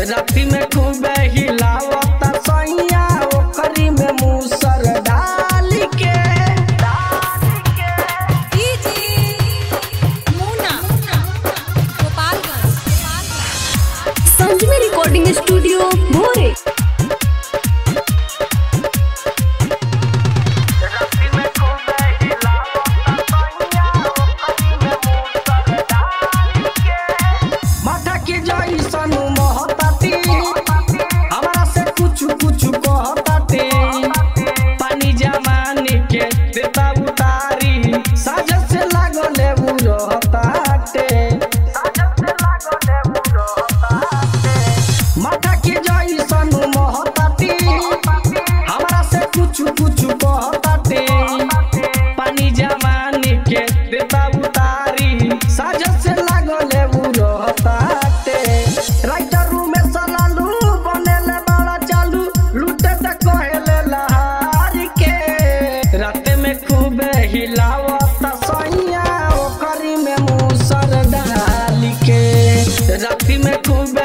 राति में खूब हिलावता सैया ओकरी में मूसर डाल के संजमी रिकॉर्डिंग स्टूडियो भोरे माथा के जैसन महताती हमरा से कुछ कुछ कहताते पानी जमाने के देता उतारी साजत से लागले उ रहताते माथा के जैसन महताती हमरा से कुछ कुछ कहताते पानी जमाने के देता उतारी साजत से लागले उ रहताते राइटर रूम में सलालू बनेले बड़ा चालू लूटे त कहेले लहार के राते में खूब हिलावत सैया ओकरी में मूसर डाल के राति में खूब